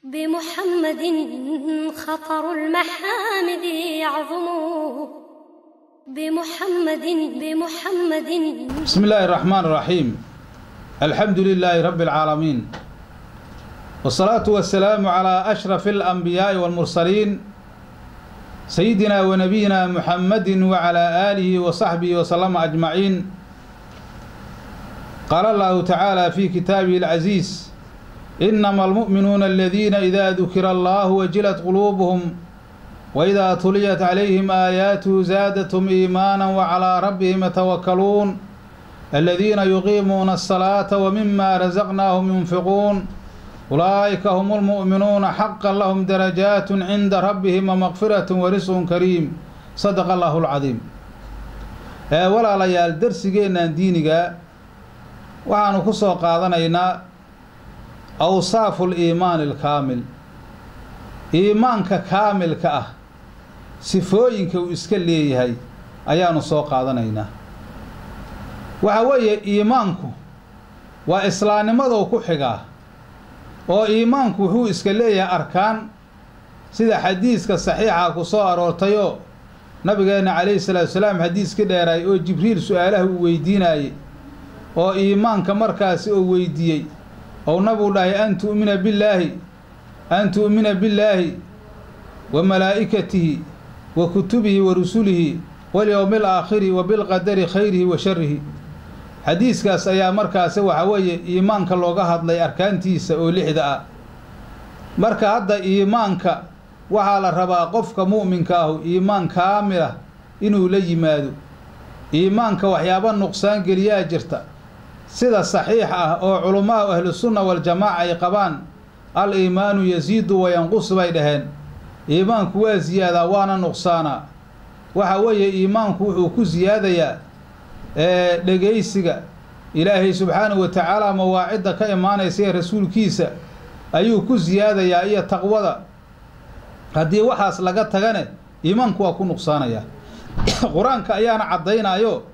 بمحمد خطر المحامد يعظم بمحمد بمحمد بسم الله الرحمن الرحيم الحمد لله رب العالمين والصلاة والسلام على أشرف الأنبياء والمرسلين سيدنا ونبينا محمد وعلى آله وصحبه وسلم أجمعين قال الله تعالى في كتابه العزيز إنما المؤمنون الذين إذا ذكر الله وجلت قلوبهم وإذا تليت عليهم آياته زادتهم إيمانا وعلى ربهم يتوكلون الذين يقيمون الصلاة ومما رزقناهم ينفقون أولئك هم المؤمنون حقا لهم درجات عند ربهم ومغفرة ورزق كريم صدق الله العظيم ولا ليال درسينا دينيغا waxaanu ku soo qaadanaynaa awsaafu liimaani alkaamil iimaanka kaamilka ah sifooyinka uu iska leeyahay ayaanu soo qaadanaynaa waxa weeye iimaanku waa islaamnimadou ku xigaa oo iimaanku wuxuu iska leeyahay arkaan sida xadiiska saxiixa ku soo aroortayoo nabigeenna calayhi salaatu wasalaam xadiiskii dheeraay oo jibriil su-aalaha uu weydiinaayey oo iimaanka markaasi oo weydiiyey ou nabigu dhahay an tu'mina billaahi an tu'mina billaahi wa malaa'ikatihi wa kutubihi wa rusulihi walyowmi alaakhiri wa bilqadari khayrihi wa sharihi xadiiskaas ayaa markaasi waxa weeye iimaanka looga hadlay arkaantiisa oo lixda ah marka hadda iimaanka waxaa la rabaa qofka mu'minka ahu iimaan kaamila inuu la yimaado iimaanka waxyaaba nuqsaan geliyaa jirta sida saxiix ah oo culummaha ahlusunna waljamaaca ay qabaan al iimaanu yasiidu wayanqus bay dhaheen iimaanku waa siyaadaa waana nuqsaanaa waxa weeye iimaanku wuxuu ku siyaadayaa dhegaysiga ilaahay subxaanahu wa tacaala mawaacidda ka imaanaysa ee rasuulkiisa ayuu ku siyaadayaa iyo taqwada haddii waxaas laga tagane iimaanku waa ku nuqsaanayaa qur-aanka ayaana caddaynaayo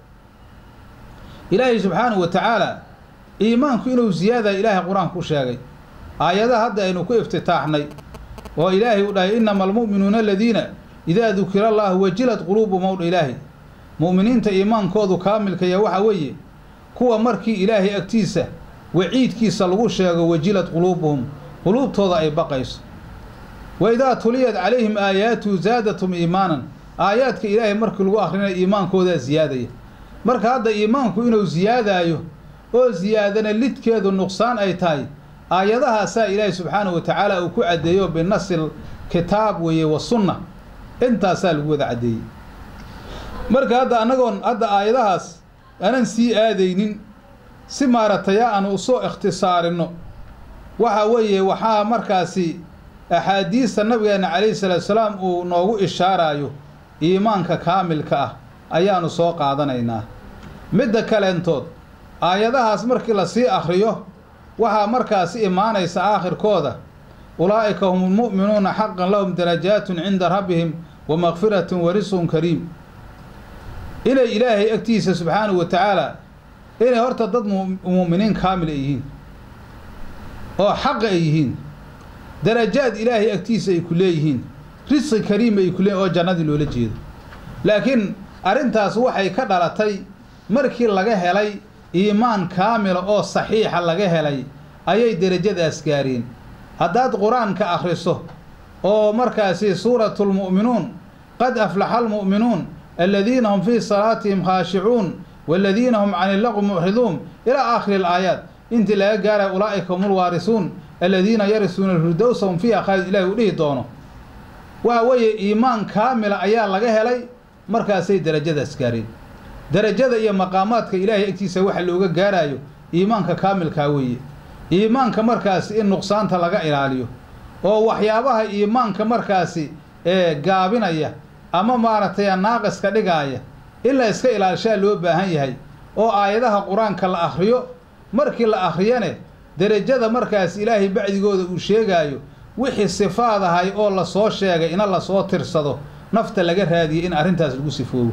ilaahay subxaanahu wa tacaala iimaanku inuu siyaadaya ilaahay qur-aanka ku sheegay aayadaha hadda aynu ku iftitaaxnay oo ilaahay u dhahay innama almu'minuuna aladiina idaa dukira allaahu wajilat quluubu mowdha ilaahi mu'miniinta iimaankoodu kaamilkaya waxa weeye kuwa markii ilaahay agtiisa waciidkiisa lagu sheego wajilad quluubuhum quluubtooda ay baqayso wa idaa tuliyat calayhim aayaatuhu zaadatum iimaanan aayaadka ilaahay markii lagu akhrinayo iimaankoodaa siyaadaya marka hadda iimaanku inuu siyaadaayo oo siyaadana lidkeedu nuqsaan ay tahay aayadahaasaa ilaahay subxaanahu wa tacaala uu ku caddeeyo binasil kitaab weeye wa sunna intaasaa lagu wada caddeeyey marka hadda annagoon hadda aayadahaas aanan sii aadaynin si maarataya aanu usoo ikhtisaarinno waxa weeye waxaa markaasi axaadiista nabigeenna calayhi salaatu salaam uu noogu ishaaraayo iimaanka kaamilka ah ayaanu soo qaadanaynaa midda kaleentood aayadahaas markii lasii akhriyo waxaa markaasi imaanaysa aakhirkooda ulaa'ika hum almu'minuuna xaqan lahum darajaatun cinda rabbihim wa makfiratun wa risqun kariim inay ilaahay agtiisa subxaanahu wa tacaala inay horta dad mu'miniin kaamil ay yihiin oo xaqa ay yihiin darajaad ilaahay agtiisa ay ku leeyihiin risqi kariim ay ku leeyihin oo jannadii loola jeedo laakiin arrintaas waxay ka dhalatay markii laga helay iimaan kaamila oo saxiixa laga helay ayay derajadaas gaareen haddaad qur-aanka akhriso oo markaasi suuratulmu'minuun qad aflaxa almu'minuun aladiina hum fii salaatihim khaashicuun waaladiina hum cani illaqwi mucriduun ilaa aakhiri alaayaat intii laga gaaraya ulaa'ika hum ulwaarisuun aladiina yarisuuna alfirdowsa hum fiiha khaalid ilahi uu dhihi doono waxa weeye iimaan kaamila ayaa laga helay markaasay derajadaas gaareen derajada iyo maqaamaadka ilaahay agtiisa waxa looga gaaraayo iimaanka kaamilkaa weeye iimaanka markaasi in nuqsaanta laga ilaaliyo oo waxyaabaha iimaanka markaasi ee gaabinaya ama maaragtay naaqiska dhigaaya in la iska ilaalishaa loo baahan yahay oo aayadaha qur-aanka la akhriyo markii la akhriyane derajada markaas ilaahay bacdigooda uu sheegaayo wixii sifaad ahay oo lasoo sheegay ina lasoo tirsado nafta laga raadiyey in arrintaas lagu sifoobo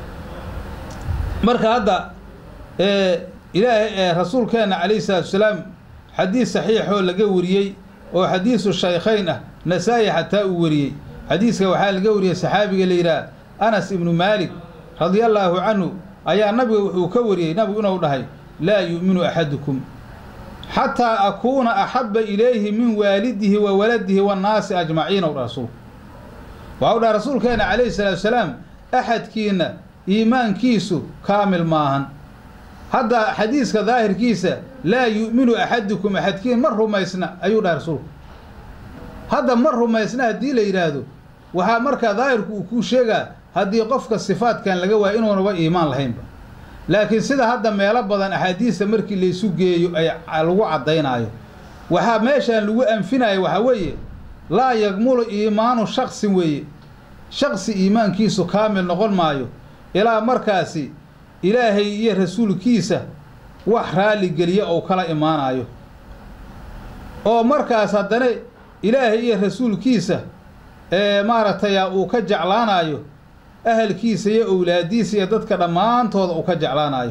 marka hadda ilaahay rasuulkeenna calayhi salaatu wasalaam xadiis saxiixoo laga wariyey oo xadiisu shaykhayn ah nasaa-i xataa uu wariyey xadiiska waxaa laga wariyey saxaabiga la yidhaah anas ibnu maalik radiallaahu canhu ayaa nabiga wuxuu ka wariyey nabigu inuu dhahay laa yu'minu axadukum xataa akuuna axabba ilayhi min waalidihi wa waladihi waannaasi ajmaciin ow dha rasuulku waxau dhaha rasuulkeena calayhi salaatu salaam axadkiinna iimaankiisu kaamil maahan hadda xadiiska daahirkiisa laa yu'minu axadukum axadkiin ma rumaysna ayuu dhahay rasuulku hadda ma rumaysna haddii la yidhaahdo waxaa markaa daahirku uu kuu sheegaa haddii qofka sifaadkan laga waayo inuunaba iimaan lahaynba laakiin sida hadda meelo badan axaadiista markii laysu geeyo ay lagu caddaynaayo waxaa meeshaan lagu anfinayo waxaa weeye laa yagmulu iimaanu shaksin weeye shaksi iimaankiisu kaamil noqon maayo ilaa markaasi ilaahay iyo rasuulkiisa wax raalligeliya ou kala imaanayo oo markaas haddana ilaahay iyo rasuulkiisa ee maaragtay uu ka jeclaanayo ahalkiisa iyo owlaadiisa iyo dadka dhammaantooda uu ka jeclaanayo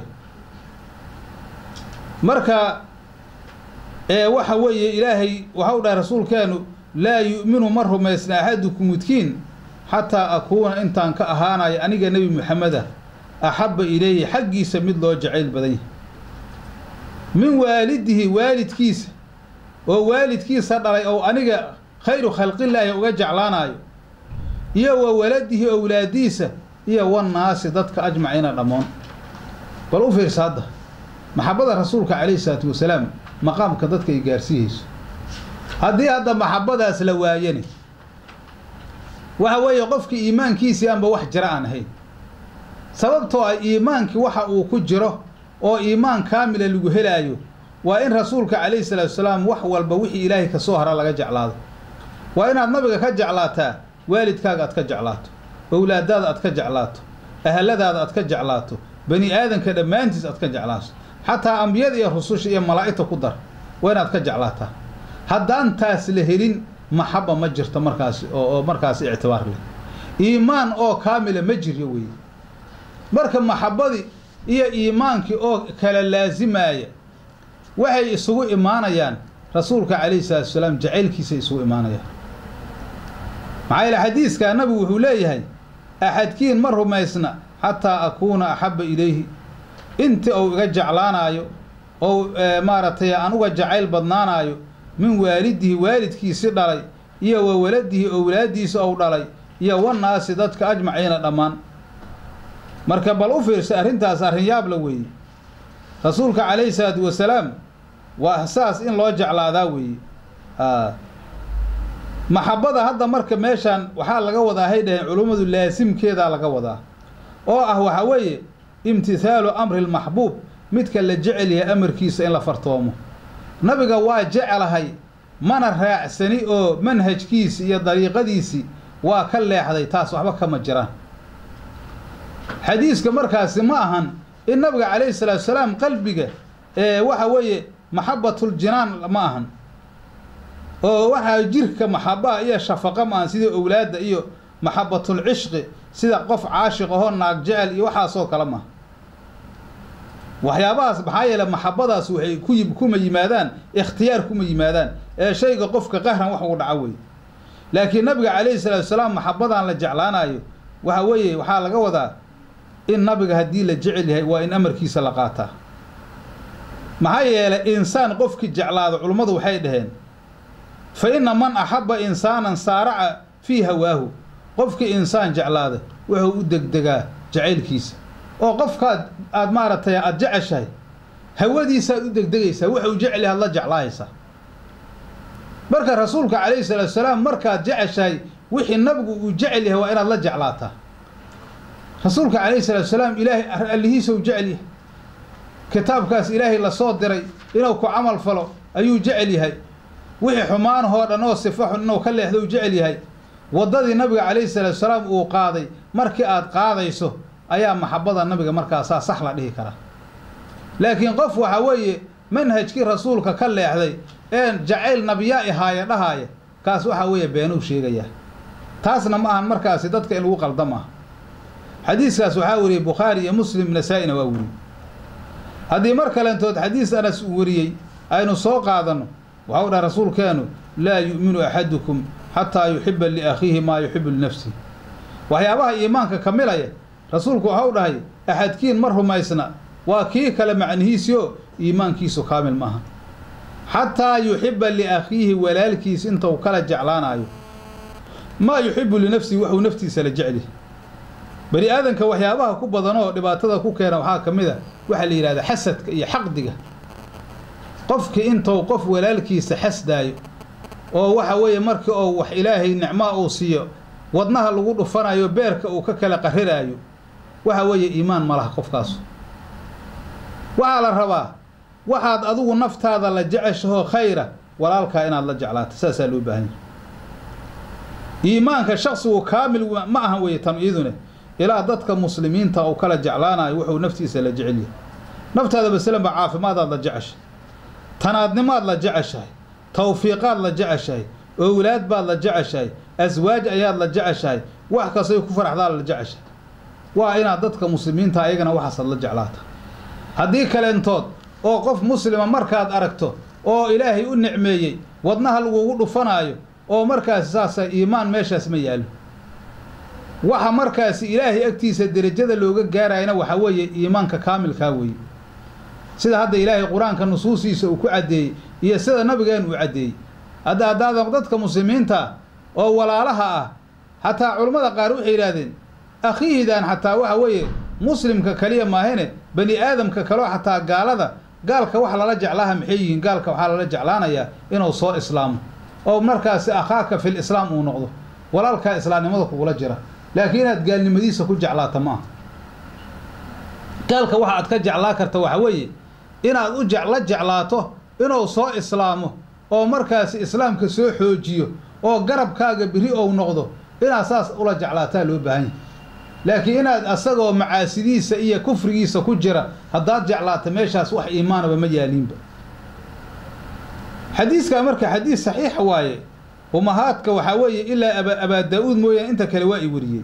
marka ee waxa weeye ilaahay waxau dhahay rasuulkeenu laa yu'minu ma rumaysna axadukum midkiin xataa akuuna intaan ka ahaanayo aniga nebi moxameda axabba ilayhi xaggiisa mid loo jacayl badan yahay min waalidihi waalidkiisa oo waalidkiisa dhalay oo aniga khayru khalqillaahi uga jeclaanayo iyo wa waladihi owlaadiisa iyo wannaasi dadka ajmaciina dhammoon bal u fiirsa hadda maxabbada rasuulka calayhi salaatu wasalaam maqaamka dadka ay gaarsiiyeyso haddii hadda maxabbadaas la waayani waxa weeye qofkii iimaankiisii aanba wax jira aan ahayn sababtoo ah iimaankii waxa uu ku jiro oo iimaan kaamila lagu helaayo waa in rasuulka calayhi salaatu wasalaam wax walba wixii ilaahay ka soo hara laga jeclaado waa inaad nabiga ka jeclaataa waalidkaaga aad ka jeclaato owlaadaada aad ka jeclaato ahaladaada aad ka jeclaato bani aadanka dhammaantiis aad ka jeclaato xataa ambiyada iyo rususha iyo malaa'igta ku dar waa inaad ka jeclaataa haddaan taas la helin maxaba ma jirto markaasi oo markaasi ictibaar leh iimaan oo kaamila ma jiryo weeye marka maxabbadii iyo iimaankii oo kala laasimaaya waxay isugu imaanayaan rasuulka calayhi salaatu wasalaam jacaylkiisay isugu imaanayaan maxaa yeele xadiiskaa nabigu wuxuu leeyahay axadkiin ma rumaysna xataa akuuna axabba ilayhi intii uu iga jeclaanaayo ou maaragtay aan uga jacayl badnaanaayo min waalidihi waalidkiisi dhalay iyo wa waladihi owlaaddiisa ou dhalay iyo wannaasi dadka ajmaciina dhammaan marka bal u fiirsa arrintaas arrin yaabla weeye rasuulka calayhi salaatu wasalaam waa saas in loo jeclaadaa weeye maxabbada hadda marka meeshaan waxaa laga wadaa hay dhaheen culummadu laasimkeedaa laga wadaa oo ah waxaa weeye imtihaalu amri lmaxbuub midka la jecel yahay amarkiisa in la fartoomo nabiga waa jecelahay mana raacsani oo manhajkiisi iyo dariiqadiisii waa ka leexday taas waxba kama jiraan xadiiska markaasi ma ahan in nabiga calayhi salaatu salaam qalbiga ee waxa weeye maxabatuljinaan ma ahan oo waxaa jirka maxabaha iyo shafaqa ma ahan sida owlaadda iyo maxabatulcishqi sida qof caashiq ahoo naag jecel iyo waxaasoo kale maaha waxyaabahaas maxaa yeele maxabadaas waxay ku kuma yimaadaan ikhtiyaar kuma yimaadaan ee shayga qofka qahran wax ugu dhaco weeye laakiin nabiga calayhi salaatu salaam maxabadan la jeclaanayo waxa weeye waxaa laga wadaa in nabiga haddii la jecel yahay waa in amarkiisa la qaataa maxaa yeelay insaan qofkii jeclaado culummadu waxay dhaheen fa inna man axabba insaanan saaraca fii hawaahu qofkii insaan jeclaada wuxuu u degdegaa jacaylkiisa oo qofkaad aad maaragtay aada jeceshahay hawadiisaad u degdegaysaa wuxuu jecel yahay ad la jeclaahaysaa marka rasuulka calayhi salaatu salaam markaad jeceshahay wixii nabigu uu jecel yahay waa inaad la jeclaataa rasuulka calayhi salaatu salaam ilaahay allihiisa u jecel yahay kitaabkaas ilaahay lasoo diray inuu ku camal falo ayuu jecel yahay wixii xumaanahoo dhan oo sifa xun inuu ka leexdo uu jecel yahay waddadii nabiga calayhi salaatu salaam uu qaaday markii aad qaadayso ayaa maxabbada nabiga markaasaa sax la dhihi karaa laakiin qof waxaa weeye manhajkii rasuulka ka leexday een jacayl nabiyaa ihaaya dhahaaya kaas waxaa weeye beenuu sheegayaa taasna ma ahan markaasi dadka in lagu qalda maaha xadiiskaas waxaa wariyey bukhaari iyo muslim nasaa-ina waa weriyey haddii mar kalentood xadiis anas uu wariyey aynu soo qaadanno waxau dhaha rasuulkeenu laa yu'minu axadukum xataa yuxiba liakhiihi maa yuxibu linafsihi waxyaabaha iimaanka kamilaya rasuulku waxau dhahay axadkiin ma rumaysna waa kii kale macnihiisioo iimaankiisu kaamil maaha xataa yuxiba liakhiihi walaalkiis inta uu kala jeclaanayo maa yuxibu linafsihi waxuu naftiisa la jecli bani aadanka waxyaabaha ku badanoo dhibaatada ku keena waxaa ka mid a waxaa la yidhahdaa xasadka iyo xaqdiga qofkii intuu qof walaalkiisa xasdaayo oo waxa weeye markii uu wax ilaahay nicmaa uu siiyo wadnaha lagu dhufanayo beerka uu ka kala qariraayo waxa weeye iimaan ma laha qofkaasu waxaa la rabaa waxaad adigu naftaada la jeceshahoo khayra walaalkaa inaad la jeclaato saasaa loo baahan yahay iimaanka shaksigu kaamil ma ahan weeye tan iyadune ilaa dadka muslimiinta uu kala jeclaanayo wuxuu naftiisa la jecel yahay naftaada masalanba caafimaadaad la jeceshahay tanaadnimaad la jeceshahay tawfiiqaad la jeceshahay owlaad baad la jeceshahay aswaaj ayaad la jeceshahay wax kastay ku faraxdaad la jeceshahay waa inaad dadka muslimiinta ayagana waxaasaad la jeclaata haddii kaleentood oo qof muslima markaad aragto oo ilaahay u nicmeeyey wadnaha lagugu dhufanaayo oo markaasi saasa iimaan meeshaas ma yaallo waxa markaasi ilaahay agtiisa derajada looga gaarayana waxaa weeye iimaanka kaamilkaa weeye sida hadda ilaahay qur-aanka nusuustiisa uu ku caddeeyey iyo sida nabigeen uu caddeeyey hadda haddaad dadka muslimiinta oo walaalaha ah xataa culammada qaar waxay yidhaahdeen akhiihidan xataa waxa weeye muslimka kaliya maahine bani aadamka kaleo xataa gaalada gaalka wax lala jeclaaha maxay yihiin gaalka waxaa lala jeclaanayaa inuu soo islaamo oo markaasi akhaaka fil islaam uu noqdo walaalkaa islaamnimada kugula jira laakiin inaad gaalnimadiisa ku jeclaata maaha gaalka waxa aad ka jeclaa karta waxa weeye inaad u la jeclaato inuu soo islaamo oo markaasi islaamka soo xoojiyo oo garabkaaga beri ou noqdo inaad saas ula jeclaataa loo baahan yahay laakiin inaad asagoo macaasidiisa iyo kufrigiisa ku jira haddaad jeclaata meeshaas wax iimaanaba ma yaaliinba xadiiskaa marka xadiis saxiixa waaye umahaadka waxaa weeye ilaa aba abaa daa-uud mooyaane inta kale waa i wariyey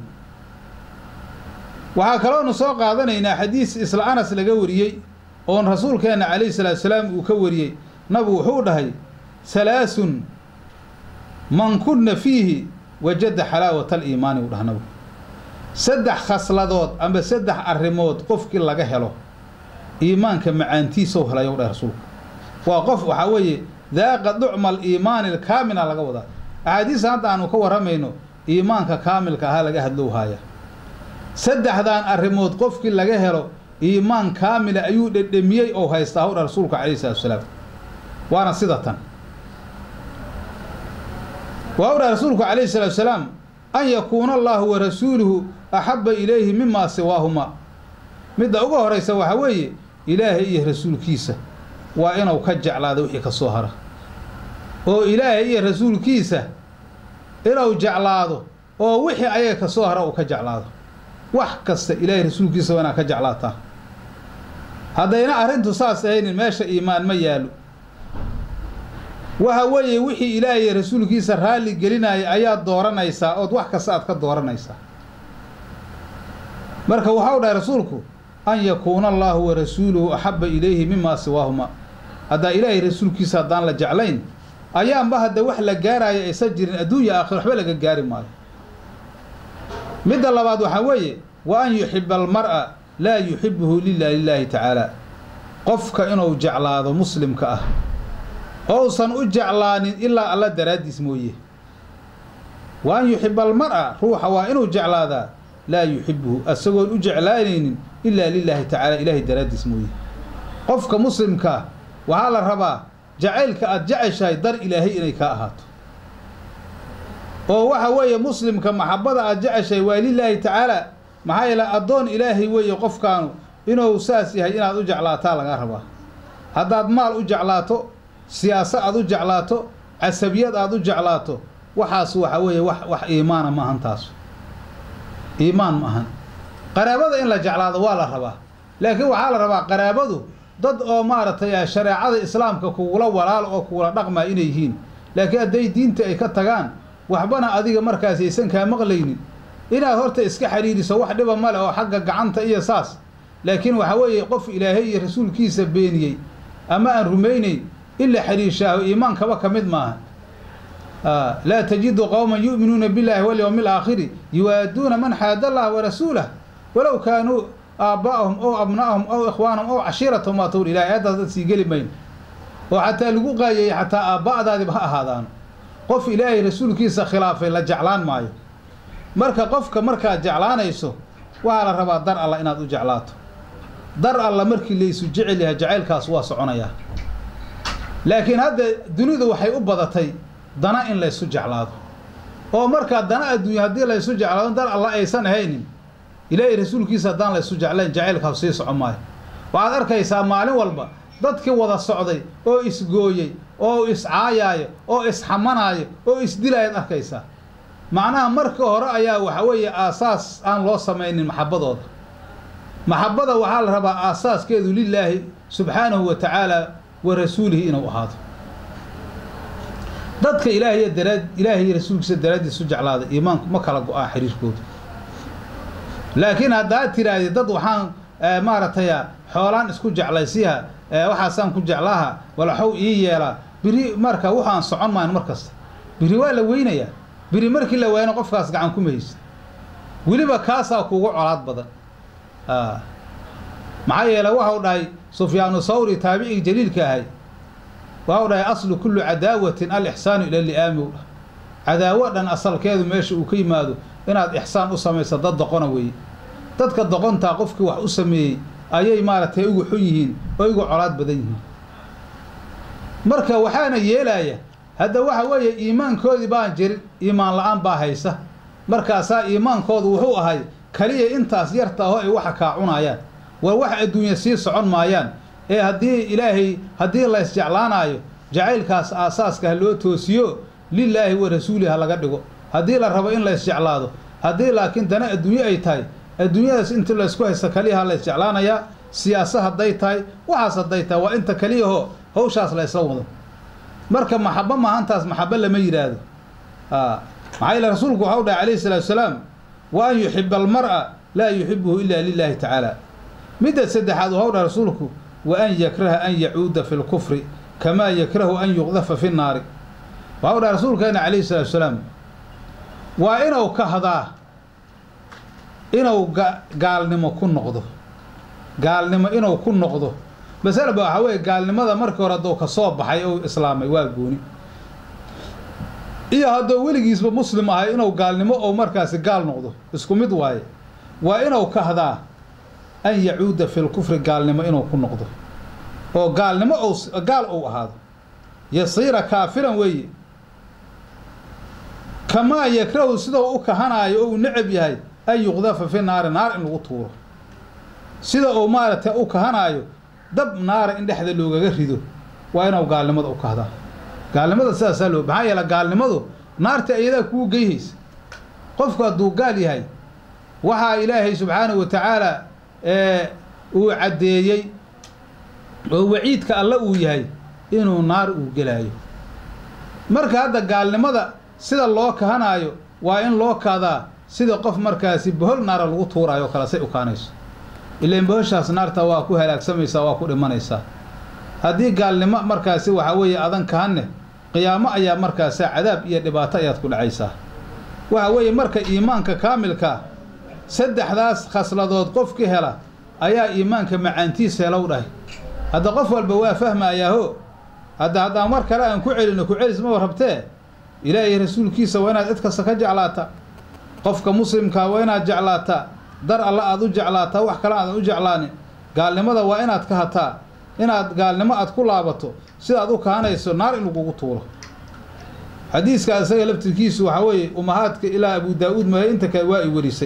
waxaa kaloonu soo qaadanaynaa xadiis isla anas laga wariyey oon rasuulkeenna calayhi salaatu salaam uu ka wariyey nabigu wuxuu dhahay halaasun man kunna fiihi wajada xalaawata aliimaani uu dhaha nabigu saddex khasladood amba saddex arrimood qofkii laga helo iimaanka macaantiisou helayow dhahay rasuulku waa qof waxaa weeye daaqa ducma aliimaani alkaamila laga wadaa axaadiista hadda aanu ka warramayno iimaanka kaamilka ahaa laga hadlow haaya saddexdan arrimood qofkii laga helo iimaan kaamila ayuu dhedhemiyey oo haystaa howdha rasuulku calayhi salatu wasalaam waana sida tan waa udhaha rasuulku calayhi salaatu wasalaam an yakuuna allaahu wa rasuuluhu axabba ilayhi mimaa siwaahuma midda uga horaysa waxaa weeye ilaahay iyo rasuulkiisa waa inuu ka jeclaado wixii ka soo hara oo ilaahay iyo rasuulkiisa inuu jeclaado oo wixii ayaga ka soo hara uu ka jeclaado wax kasta ilaahay rasuulkiisa waa inaad ka jeclaataa haddayna arrintu saas ahaynin meesha iimaan ma yaallo waxa weeye wixii ilaahay iyo rasuulkiisa raalli gelinaya ayaad dooranaysaa ood wax kasta aad ka dooranaysaa marka waxau dhahay rasuulku an yakuuna allaahu wa rasuuluhu axabba ilayhi mimaa siwaahuma haddaa ilaahay rasuulkiisa haddaan la jeclayn ayaanba hadda wax la gaaraayo aysan jirin adduunya aakhir waxba laga gaari maayo midda labaad waxaa weeye wa an yuxiba almar'a laa yuxibuhu lila lilaahi tacaala qofka inuu jeclaado muslimka ah ousan u jeclaanin ilaa alla daraaddiis mooye wa an yuxiba almar'a ruuxa waa inuu jeclaadaa laa yuxibuhu asagoon u jeclaanaynin ilaa lilaahi tacaala ilaahay daraaddiis mooye qofka muslimkaa waxaa la rabaa jacaylka aad jeceshahay dar ilaahay inay kaa ahaato oo waxa weeye muslimka maxabbada aad jeceshahay waa lilaahi tacaala maxaa yeele addoon ilaahay weeye qofkaanu inuu saas yahay inaad u jeclaataa laga rabaa haddaad maal u jeclaato siyaaso aad u jeclaato casabiyad aad u jeclaato waxaas waxa weeye wax wax iimaana ma ahan taas iimaan ma ahan qaraabada in la jeclaado waa la rabaa laakiin waxaa la rabaa qaraabadu dad oo maaragtay shareecada islaamka kugula walaal oo kugula dhaqmaa inay yihiin laakiin hadday diinta ay ka tagaan waxbana adiga markaas aysan kaa maqlaynin inaad horta iska xidhiiriso wax dhiba male oo xagga gacanta iyo saas laakiin waxa weeye qof ilaahay iyo rasuulkiisa beeniyey ama aan rumaynayn in la xidhiirshaaho iimaankaba ka mid maaha laa tajidu qowma yu'minuuna billahi walyowmi alaakhiri yuwaaduuna man xaada allah warasuulah walow kaanuu aaba'ahum ow abna'ahum ow ikhwaanahum ow cashiiratahum waa tawr ilahay aayaddaas dad sii geli mayno oo xataa lagu qaayayey xataa aabba'daadiba ha ahaadaano qof ilaahay rasuulkiisa khilaafay la jeclaan maayo marka qofka markaad jeclaanayso waxaa la rabaa dar alla inaad u jeclaato dar alla markii laysu jecel yahay jacaylkaas waa soconayaa laakiin hadda dunidu waxay u badatay dana in laysu jeclaado oo markaa dana adduunya haddii laysu jeclaado dar alla aysan ahaynin ilaahay rasuulkiisa haddaan laysu jeclayn jacaylkaas sii soco maayo waxaad arkaysaa maalin walba dadkii wada socday oo isgooyey oo iscaayaayo oo isxamanaayo oo isdilaayaad arkaysaa macnaha marka hore ayaa waxa weeye aasaas aan loo samaynin maxabbadooda maxabbada waxaa la rabaa aasaaskeedu lilaahi subxaanahu wa tacaala wa rasuulihi inuu ahaado dadka ilaahiy daraad ilaahay iyo rasuulkiisa daraaddiisu jeclaada iimaanku ma kala go-aan xiriirkooda laakiin haddaad tiraahdi dad waxaan maaragtay xoolaan isku jeclaysiha waxaasaan ku jeclaaha walaxow ii yeelaa biri marka waxaan socon maan mar kasta biri waa la weynayaa biri markii la waayana qofkaas gacan kuma haysa weliba kaasaa kuugu colaad badan maxaa yeele waxau dhahay sufyaanu sawri taabicii jaliilka ahay waxau dhahay aslu kullu cadaawatin alixsaanu ila li'aami u dhah cadaawo dhan asalkeedu meesha uu ka yimaado inaad ixsaan u samayso dad doqona weeye dadka doqontaa qofkii wax u sameeyey ayay maaragtay ugu xun yihiin oo igu colaad badan yihiin marka waxaana yeelaya hadda waxa weeye iimaankoodii baan jirin iimaan la-aan baa haysa markaasaa iimaankoodu wuxuu ahay kaliya intaas yarta aho ay waxa kaa cunayaan war wax adduunya sii socon maayaan ee haddii ilaahay haddii lays jeclaanaayo jacaylkaas aasaaska ha loo toosiyo lilaahi wa rasuulihi ha laga dhigo haddii la rabo in lays jeclaado haddii laakiin dana adduunye ay tahay adduunyadaas inta laysku haysta kaliyaha lays jeclaanayaa siyaasa hadday tahay waxaas hadday tahay waa inta kaliyaho hawshaas laysla wado marka maxabo maahantaas maxabo lama yidhaahdo maxaa yeele rasuulku waxau dhahay calayhi salaatu salaam wa an yuxiba almar'a laa yuxibuhu ila lilaahi tacaala midda saddexaad waxau dhahay rasuulku wa an yakraha an yacuuda fi lkufri kamaa yakrahu an yuqdafa fi nnaari waxau dhahay rasuulkeena calayhi salaatu salaam waa inuu kahdaa inuu gaalnimo ku noqdo gaalnimo inuu ku noqdo masalaba waxaa weeye gaalnimada markii hore hadduu ka soo baxay ou islaamay waa gooni iyo hadduu weligiisba muslim ahay inuu gaalnimo ou markaasi gaal noqdo isku mid waaye waa inuu kahdaa an yacuuda fi lkufri gaalnimo inuu ku noqdo oo gaalnimo ou gaal ou ahaado yasiira kaafiran weeye kamaa yakrahu sidau u kahanaayo ou necab yahay an yuqdafa fi naari naar in lagu tuuro sida uu maaragtay u kahanaayo dab naara in dhexda loogaga rido waa inuu gaalnimada u kahdaa gaalnimada sidaasaa loo maxaa yeele gaalnimadu naarta iyadaa kuu geyhaysa qofku hadduu gaal yahay waxaa ilaahay subxaanahu wa tacaala uu caddeeyey oo waciidka alle uu yahay inuu naar uu gelaayo marka hadda gaalnimada sida loo kahanaayo waa in loo kaadaa sida qof markaasi bohol naara lagu tuuraayo o kale say u kaanayso ilaan bohoshaas naarta waa ku halaagsamaysaa waa ku dhimanaysaa haddii gaalnimo markaasi waxaa weeye adan kahanne qiyaamo ayaa markaasa cadaab iyo dhibaato ayaad ku dhacaysaa waxa weeye marka iimaanka kaamilkaa saddexdaas khasladood qofki hela ayaa iimaanka macaantiisa helow dhahay hadda qof walba waa fahmayaaho hadda haddaan mar kale aan ku celino ku celis maba rabtee ilaahay rasuulkiisa waa inaad cid kasta ka jeclaata qofka muslimkaa waa inaad jeclaataa dar alla aad u jeclaataa wax kale aadan u jeclaanin gaalnimada waa inaad ka hataa inaad gaalnimo aad ku laabato sidaad u kahanayso naar in lagugu tuuro xadiiskaa isaga laftirkiisu waxaa weeye umahaadka ilaa abu daa-uud mahe inta kale waa i warisay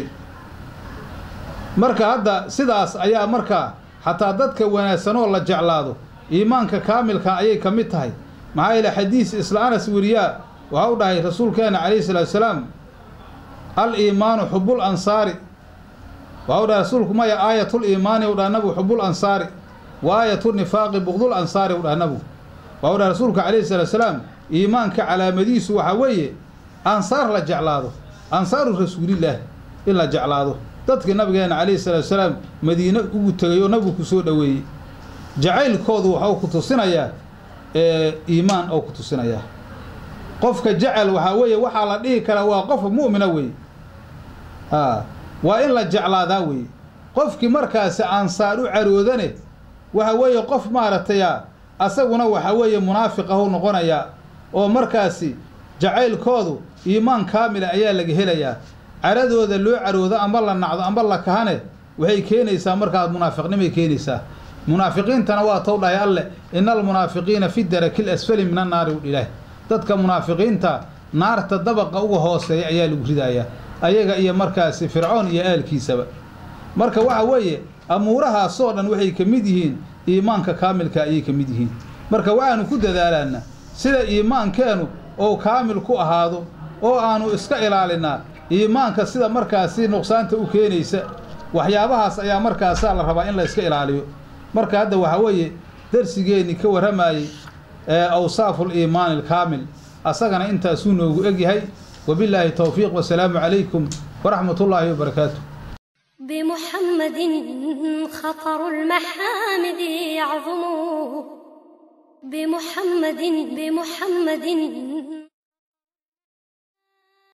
marka hadda sidaas ayaa markaa xataa dadka wanaagsanoo la jeclaado iimaanka kaamilka ayay ka mid tahay maxaa yeele xadiis isla anas weriyaa waxa u dhahay rasuulkeena calayhi salaatu salaam al iimaanu xubul ansaari waxa u dhahay rasuulku maya aayatul iimaani u dhaha nabigu xubul ansaari wa aayatu nifaaqi bugdul ansaari u dhaha nabigu waxa u dhahay rasuulka calayhi salaatu salaam iimaanka calaamadiisu waxaa weeye ansaar la jeclaado ansaaru rasuulilaahi in la jeclaado dadkii nabigeena calayhi salaatu salaam madiine ugu tegay oo nabigu ku soo dhoweeyey jacaylkoodu waxau ku tusinayaa iimaan oo ku tusinayaa qofka jecel waxaa weeye waxaa la dhihi karaa waa qof mu'mina weeye a waa in la jeclaadaa weeye qofkii markaasi aansaar u caroodane waxa weeye qof maaragtaya asaguna waxa weeye munaafiqahu noqonayaa oo markaasi jacaylkoodu iimaan kaamila ayaa laga helayaa caradooda loo caroodo amba la nacdo amba la kahane waxay keenaysaa markaas munaafiqnimay keenaysaa munaafiqiintana waa tow dhahay alleh ina almunaafiqiina fi daraki lasfali min annaari u ilaah dadka munaafiqiinta naarta dabaqa uga hooseeya ayaa lagu ridayaa ayaga iyo markaasi fircoon iyo aalkiisaba marka waxa weeye amuurahaasoo dhan waxay ka mid yihiin iimaanka kaamilka ayay ka mid yihiin marka waxaanu ku dadaalaanaa sida iimaankeenu ou kaamil ku ahaado oo aanu iska ilaalinaa iimaanka sida markaasi nuqsaanta u keenaysa waxyaabahaas ayaa markaasaa la rabaa in la iska ilaaliyo marka hadda waxaa weeye darsigeenni ka warramayey ee awsaafu liimaani alkaamil asagana intaasuu noogu egyahay wabillaahi towfiiq wasalaamu calaykum waraxmat ullaahi wabarakaatu بمحمد خطر المحامد يعظم بمحمد بمحمد